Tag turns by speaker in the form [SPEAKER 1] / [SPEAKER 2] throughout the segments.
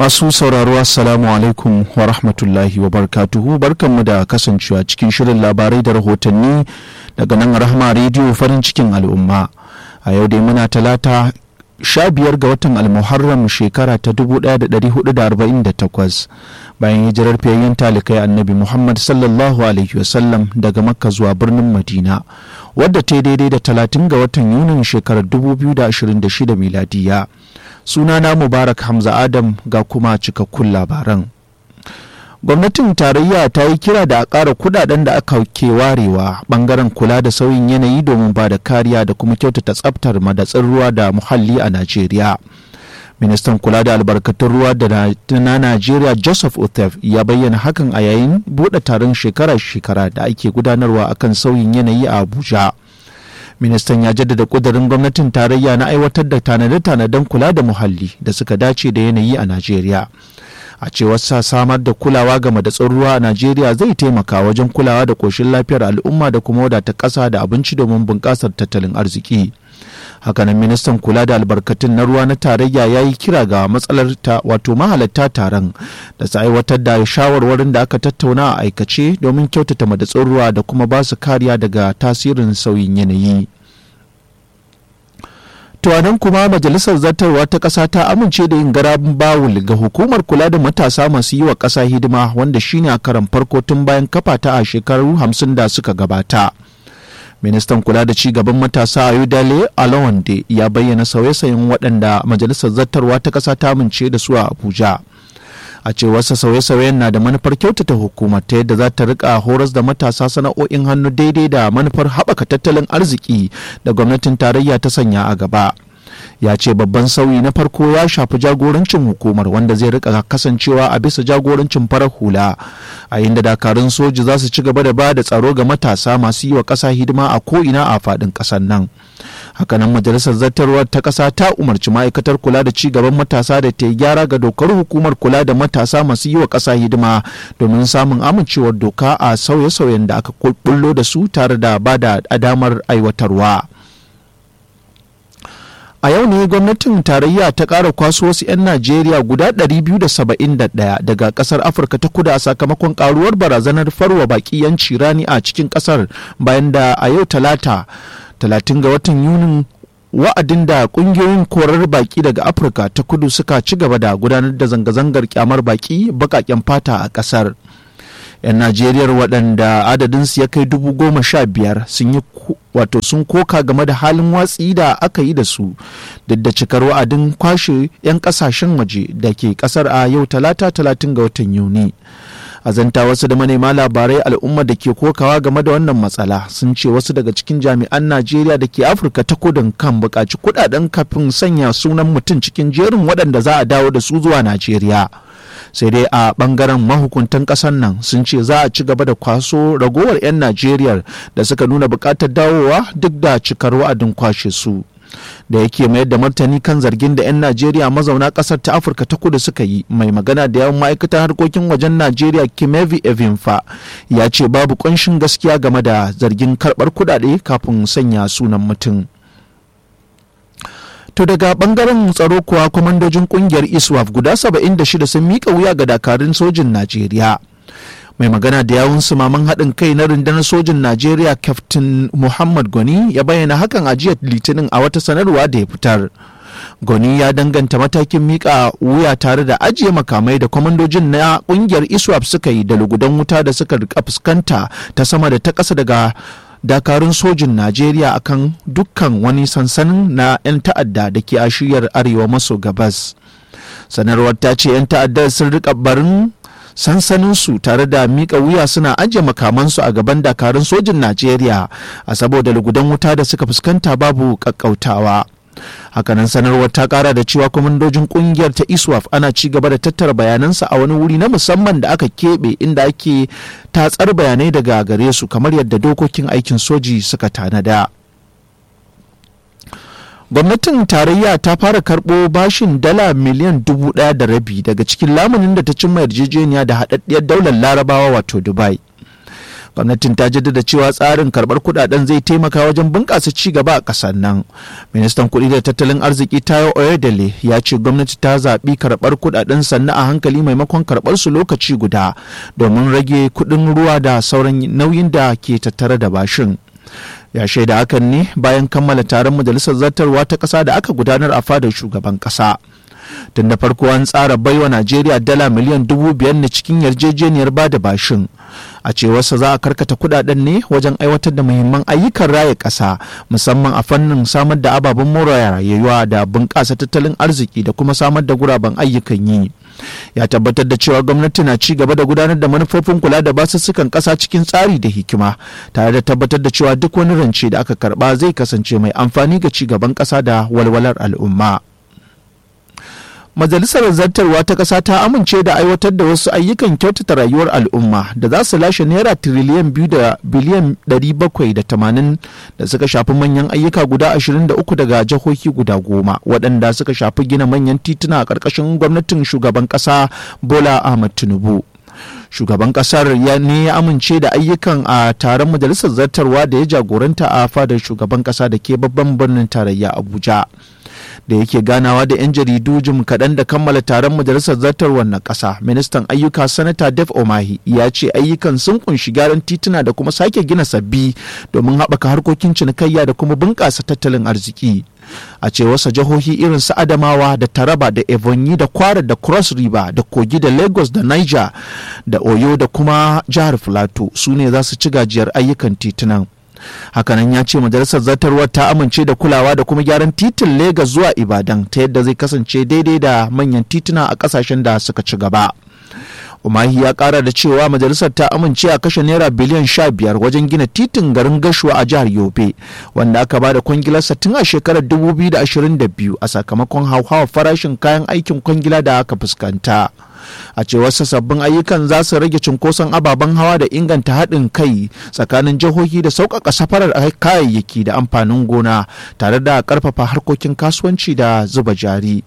[SPEAKER 1] Masu sauraro Assalamu alaikum wa rahmatullahi wa barkatuhu barkanmu da kasancewa cikin shirin labarai da rahotanni daga nan rahama rediyo farin cikin al'umma. A yau dai muna talata sha biyar ga watan almuharram shekara ta 1448 bayan hijirar fiyayyen talikai annabi Muhammad sallallahu alaihi wasallam daga makka zuwa birnin Madina wadda ta daidai da 30 ga watan Yunin shekarar 2026 miladiya. sunana mubarak hamza adam ga kuma cikakkun labaran gwamnatin tarayya ta yi kira da a ƙara kudaden da aka ke warewa bangaren kula da sauyin yanayi domin ba da kariya da kuma kyautata tsaftar madatsin ruwa da muhalli a najeriya ministan kula da albarkatun ruwa da na najeriya joseph othef ya bayyana hakan a yayin buɗe taron shekara-shekara da ake gudanarwa akan sauyin yanayi a abuja ministan ya jaddada kudurin gwamnatin tarayya na aiwatar da tanade-tanaden kula da muhalli da suka dace da yanayi a najeriya a cewar sa samar da kulawa ga madatsun ruwa a najeriya zai taimaka wajen kulawa da koshin lafiyar al'umma da kuma wadata ƙasa da abinci domin bunƙasar tattalin arziki hakanan ministan kula da albarkatun na ruwa na tarayya ya yi kira ga matsalar ta wato mahalatta taron da su aiwatar da shawarwarin da aka tattauna a aikace domin kyautata madatsun ruwa da kuma ba su kariya daga tasirin sauyin yanayi To nan kuma majalisar zartarwa ta ƙasa ta amince da yin garabin bawul ga hukumar kula da matasa masu yi wa ƙasa hidima wanda shine a karan farko tun bayan kafa ta a shekaru hamsin da suka gabata. ministan kula da ci gaban matasa ayodele alawande ya bayyana sauye-sauyen waɗanda majalisar zartarwa ta ƙasa ta amince da su a abuja a cewarsa sauye-sauyen na da manufar kyautata hukumar ta yadda za ta rika horas da matasa sana'o'in hannu daidai da manufar haɓaka tattalin arziki da gwamnatin tarayya ta sanya a gaba ya ce babban sauyi na farko ya shafi jagorancin hukumar wanda zai rika kasancewa a bisa jagorancin farar hula a inda dakarun soji za su ci gaba da ba da tsaro ga matasa masu yi wa ƙasa hidima a ko'ina a faɗin ƙasar nan hakanan majalisar zartarwar ta ƙasa ta umarci ma'aikatar kula da ci gaban matasa da ta yi gyara ga dokar hukumar kula da matasa masu yi wa ƙasa hidima domin samun amincewar doka a sauye-sauyen da aka bullo da su tare da ba da damar aiwatarwa. a yau ne gwamnatin tarayya ta ƙara kwaso wasu 'yan najeriya guda 271 daga ƙasar afirka ta kudu a sakamakon ƙaruwar barazanar farwa baƙi yanci rani a cikin ƙasar bayan da a yau talata 30 ga watan yunin wa'adin da ƙungiyoyin korar baƙi daga afirka ta kudu suka ci gaba da gudanar da zanga-zangar kyamar baƙi baƙaƙen fata a ƙasar 'yan najeriya waɗanda adadinsu ya kai dubu goma sha biyar sun yi wato sun koka game da halin watsi da aka yi da su duk da cikar wa'adin kwashe 'yan kasashen waje da ke kasar a yau talata talatin ga watan yuni a zanta wasu da manema labarai al'umma da ke kokawa game da wannan matsala sun ce wasu daga cikin jami'an najeriya da ke afirka ta kudin kan buƙaci kuɗaɗen kafin sanya sunan mutum cikin jerin waɗanda za a dawo da su zuwa najeriya sai dai a bangaren mahukuntan kasar nan sun ce za a ci gaba da kwaso ragowar 'yan najeriya da suka nuna bukatar dawowa duk da cikar wa'adin kwashe su da yake mayar da martani kan zargin da 'yan najeriya mazauna kasar ta afirka ta kudu suka yi mai magana da yawan ma'aikatan harkokin wajen najeriya kimevi evinfa ya ce babu kunshin gaskiya game da zargin karbar kudade kafin sanya sunan mutum To daga bangaren tsaro kuwa kwamandojin kungiyar ISWAF guda 76 sun mika wuya ga dakarun sojin Najeriya. Mai magana da yawun sumaman haɗin kai na rundunar sojin Najeriya Captain Muhammad Goni ya bayyana hakan a jiya Litinin a wata sanarwa da ya fitar. Goni ya danganta matakin mika wuya tare da ajiye makamai da kwamandojin na kungiyar ISWAF suka yi da lugudan wuta da suka rika fuskanta ta sama da ta ƙasa daga dakarun sojin najeriya akan dukkan wani sansanin na 'yan ta'adda da ke a shiyar arewa maso gabas sanarwar ta ce 'yan ta'addar sun rika barin sansaninsu tare da miƙa wuya suna ajiye makamansu a gaban dakarun sojin najeriya a saboda lugudan wuta da suka fuskanta babu ƙaƙƙautawa hakanan sanarwar ta kara da cewa kwamandojin kungiyar ta iswaf ana ci gaba da tattara bayanansa a wani wuri na musamman da aka keɓe inda ake tatsar bayanai daga gare su kamar yadda dokokin aikin soji suka tanada gwamnatin tarayya ta fara karɓo bashin dala miliyan dubu ɗaya da rabi daga cikin lamunin da ta cimma yarjejeniya da haɗaɗɗiyar daular larabawa wato dubai gwamnatin ta jaddada cewa tsarin karɓar kuɗaɗen zai taimaka wajen bunƙasa ci gaba a ƙasar nan ministan kuɗi da tattalin arziki tayo oyedele ya ce gwamnati ta zaɓi karɓar kuɗaɗen sannu a hankali maimakon karɓar su lokaci guda domin rage kuɗin ruwa da sauran nauyin da ke tattare da bashin ya shaida hakan ne bayan kammala taron majalisar zartarwa ta ƙasa da aka gudanar a fadar shugaban ƙasa. tun da farko an tsara baiwa najeriya dala miliyan dubu biyar ne cikin yarjejeniyar ba da bashin a cewarsa za a karkata kudaden ne wajen aiwatar da muhimman ayyukan raya ƙasa musamman a fannin samar da ababen more rayuwa da bunƙasa tattalin arziki da kuma samar da guraben ayyukan yi ya tabbatar da cewa gwamnati na ci gaba da gudanar da manufofin kula da basussukan ƙasa cikin tsari da hikima tare da tabbatar da cewa duk wani rance da aka karba zai kasance mai amfani ga ci gaban ƙasa da walwalar al'umma. Majalisar Zartarwa ta ƙasa ta amince da aiwatar da wasu ayyukan kyautata rayuwar al'umma da za su lashe naira tiriliyan biyu da biliyan ɗari bakwai da tamanin da suka shafi manyan ayyuka guda ashirin da uku daga jihohi guda goma waɗanda suka shafi gina manyan tituna a ƙarƙashin gwamnatin shugaban ƙasa Bola Ahmad Tinubu. shugaban kasar ya ne ya amince da ayyukan a taron majalisar zartarwa da ya jagoranta a fadar shugaban kasa da ke babban birnin tarayya abuja da yake ganawa da 'yan jaridu jim kaɗan da kammala taron majalisar zartarwar na ƙasa ministan ayyuka sanata def omahi ya ce ayyukan sun kunshi gyaran tituna da kuma sake gina sabbi domin haɓaka harkokin cinikayya da kuma bunƙasa tattalin arziki a cewarsa jihohi irin su adamawa da taraba da ebonyi da kwara da cross river da kogi da lagos da niger da oyo da kuma jihar filato su ne za su ci gajiyar ayyukan titunan hakanan ya ce majalisar zartarwar ta amince da kulawa da kuma gyaran titin Legas zuwa ibadan ta yadda zai kasance daidai da manyan tituna a kasashen da suka ci gaba umahi ya kara da cewa majalisar ta amince a kashe naira biliyan sha biyar wajen gina titin garin gashuwa a jihar yobe wanda aka ba da kwangilarsa tun a shekarar 2022 a sakamakon hauhawar farashin kayan aikin kwangila da aka fuskanta a cewar sabbin ayyukan za su rage cunkoson ababen hawa da inganta haɗin kai tsakanin jihohi da sauƙaƙa safarar kayayyaki da amfanin gona tare da ƙarfafa harkokin kasuwanci da zuba jari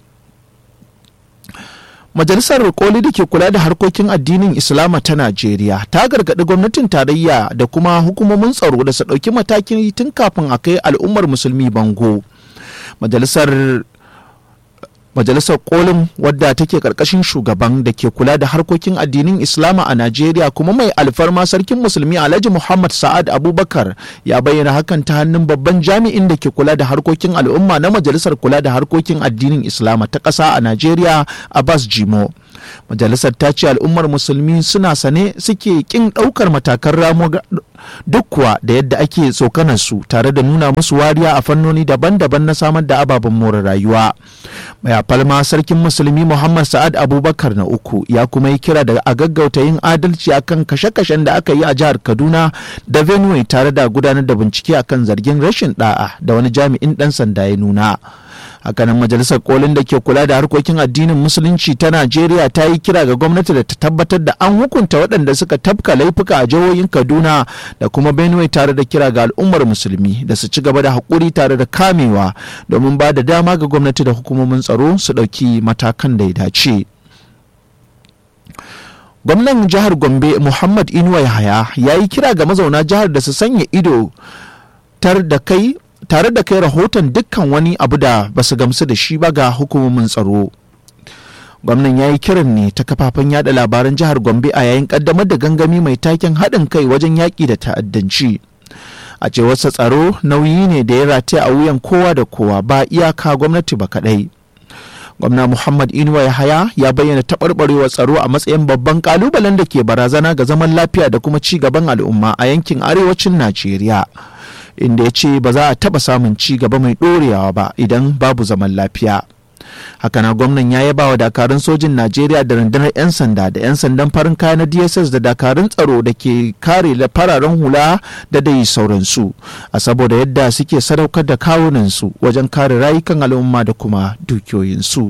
[SPEAKER 1] Majalisar Koli da ke kula da harkokin addinin Islama ta Najeriya ta gargaɗi gwamnatin tarayya da kuma hukumomin tsaro da su ɗauki matakin tun kafin a kai al'ummar musulmi bango. Majalisar Majalisar Kolin wadda take karkashin shugaban da ke kula da harkokin addinin Islama a Najeriya kuma mai alfarma sarkin musulmi Alhaji Muhammad Sa'ad Abubakar ya bayyana hakan ta hannun babban jami'in da ke kula da harkokin al'umma na Majalisar kula da harkokin addinin Islama ta ƙasa a Najeriya Abbas Jimo. Majalisar ta ce al'ummar musulmi suna sane suke kin ɗaukar matakan ramo duk kuwa da yadda ake tsokanar su tare da nuna musu wariya a fannoni daban-daban na samar da ababen more rayuwa. Mai falma sarkin musulmi Muhammad Sa'ad Abubakar na uku ya kuma yi kira da a gaggauta yin adalci akan kashe-kashen da aka yi a jihar Kaduna da Benue tare da gudanar da bincike akan zargin rashin da'a da wani jami'in ɗan sanda ya nuna. hakanan majalisar kolin da ke kula da harkokin addinin musulunci ta najeriya ta yi kira ga gwamnati da ta tabbatar da an hukunta waɗanda suka tafka laifuka a jihohin kaduna da kuma benue tare da kira ga al'ummar musulmi da su ci gaba da haƙuri tare da kamewa domin ba da dama ga gwamnati da hukumomin tsaro su ɗauki matakan da ya dace. gwamnan jihar gombe muhammad inuwa yahaya ya yi kira ga mazauna jihar da su sanya ido tar da kai tare da kai rahoton dukkan wani abu da ba su gamsu da shi ba ga hukumomin tsaro gwamnan ya yi kiran ne ta kafafen yada labaran jihar gombe a yayin kaddamar da gangami mai taken haɗin kai wajen yaƙi da ta'addanci a cewarsa tsaro nauyi ne da ya rataya a wuyan kowa da kowa ba iyaka gwamnati ba kaɗai gwamna muhammad inuwa yahaya ya bayyana taɓarɓarewar tsaro a matsayin babban ƙalubalen da ke barazana ga zaman lafiya da kuma ci gaban al'umma a yankin arewacin najeriya inda ya ce ba za a taɓa samun ci gaba mai ɗorewa ba idan babu zaman lafiya hakana gwamnan ya yaba wa dakarun sojin najeriya da rundunar 'yan sanda da 'yan sandan farin kaya na dss da dakarun tsaro da ke kare fararen hula da dai sauransu a saboda yadda suke sadaukar da kawunansu wajen kare rayukan al'umma da kuma dukiyoyinsu.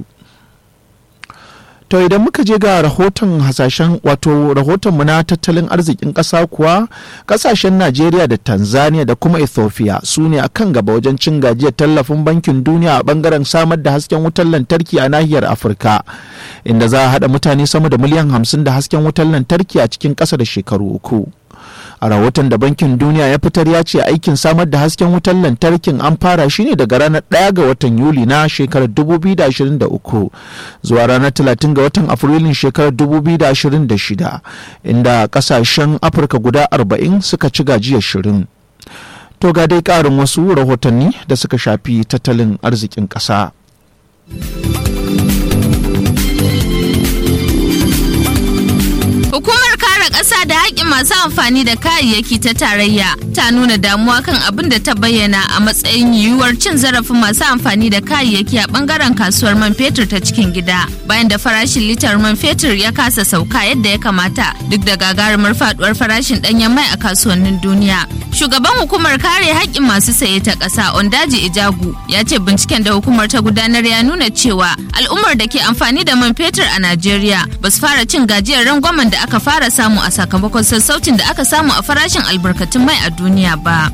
[SPEAKER 1] To idan muka je ga rahoton hasashen wato rahotonmu na tattalin arzikin ƙasa kuwa ƙasashen Najeriya da Tanzania da kuma Ethiopia su ne a kan gaba wajen cin gajiyar tallafin bankin duniya a ɓangaren samar da hasken wutar lantarki a nahiyar Afirka inda za a haɗa mutane sama da miliyan hamsin da hasken wutar lantarki a cikin ƙasa da shekaru uku. a rahoton da bankin duniya ya fitar ya ce aikin samar da hasken wutar lantarkin an fara shi ne daga ranar 1 ga watan yuli na shekarar 2023 zuwa ranar 30 ga watan afrilun shekarar 2026 inda kasashen afirka guda 40 suka ci gajiyar shirin to ga dai karin wasu rahotanni da suka shafi tattalin arzikin ƙasa.
[SPEAKER 2] Hukumar kare ƙasa da haƙƙin masu amfani da kayayyaki ta tarayya ta nuna damuwa kan abin da ta bayyana a matsayin yiwuwar cin zarafin masu amfani da kayayyaki a ɓangaren kasuwar man fetur ta cikin gida bayan da farashin litar man fetur ya kasa sauka yadda ya kamata duk da gagarumar faduwar farashin ɗanyen mai a kasuwannin duniya. Shugaban hukumar kare haƙƙin masu saye ta ƙasa Ondaji Ijagu ya ce binciken da hukumar ta gudanar ya nuna cewa al'ummar da ke amfani da man fetur a Najeriya ba su fara cin gajiyar rangwamen da aka fara samu a sakamakon sassaucin da aka samu a farashin albarkatun mai a duniya ba.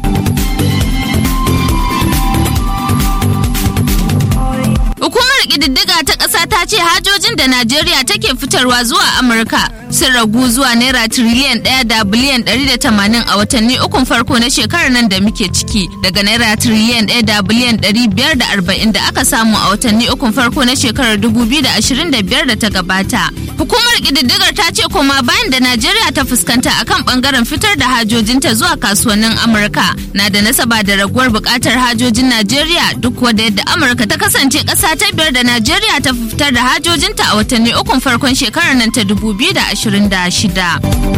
[SPEAKER 2] Hukumar ƙididdiga ta ƙasa ta ce hajojin da Najeriya take fitarwa zuwa Amurka sun ragu zuwa naira tiriliyan ɗaya da biliyan ɗari da tamanin a watanni ukun farko na shekarar nan da muke ciki daga naira tiriliyan ɗaya da biliyan ɗari biyar da arba'in da aka samu a watanni ukun farko na shekarar dubu biyu da ashirin da biyar da ta gabata. Hukumar ƙididdigar ta ce koma bayan da Najeriya ta fuskanta akan ɓangaren fitar da hajojinta zuwa kasuwannin Amurka na da nasaba da raguwar buƙatar hajojin Najeriya duk wadda yadda Amurka ta kasance ƙasa ta biyar da Najeriya ta fitar da hajojinta a watanni ukun farkon shekarar nan ta 2026.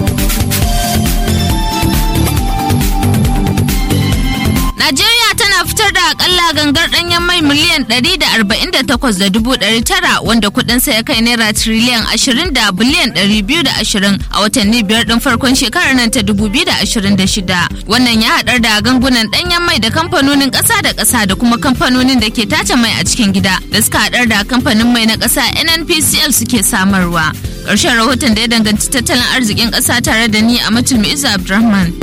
[SPEAKER 2] Najeriya tana fitar da akalla gangar ɗanyen mai miliyan 148,900 wanda kuɗinsa ya kai naira triliyan 20 da biliyan 220 a watanni biyar ɗin farkon shekarar nan ta 2026. Wannan ya haɗar da gangunan ɗanyen mai da kamfanonin ƙasa da ƙasa da kuma kamfanonin da ke tace mai a cikin gida da suka haɗar da kamfanin mai na ƙasa NNPCL suke samarwa. Ƙarshen rahoton da ya danganci tattalin arzikin ƙasa tare da ni a Matul Iza Abdulrahman.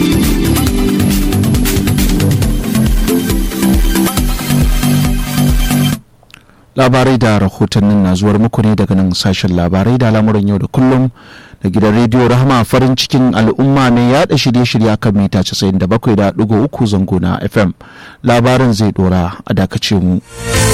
[SPEAKER 1] labarai da rahotannin na zuwar muku ne daga nan sashen labarai da lamuran yau da kullum da gidan rediyo rahama farin cikin al'umma mai yada shirye-shirye kan mita 97.3 zango na fm labarin zai dora a dakace mu.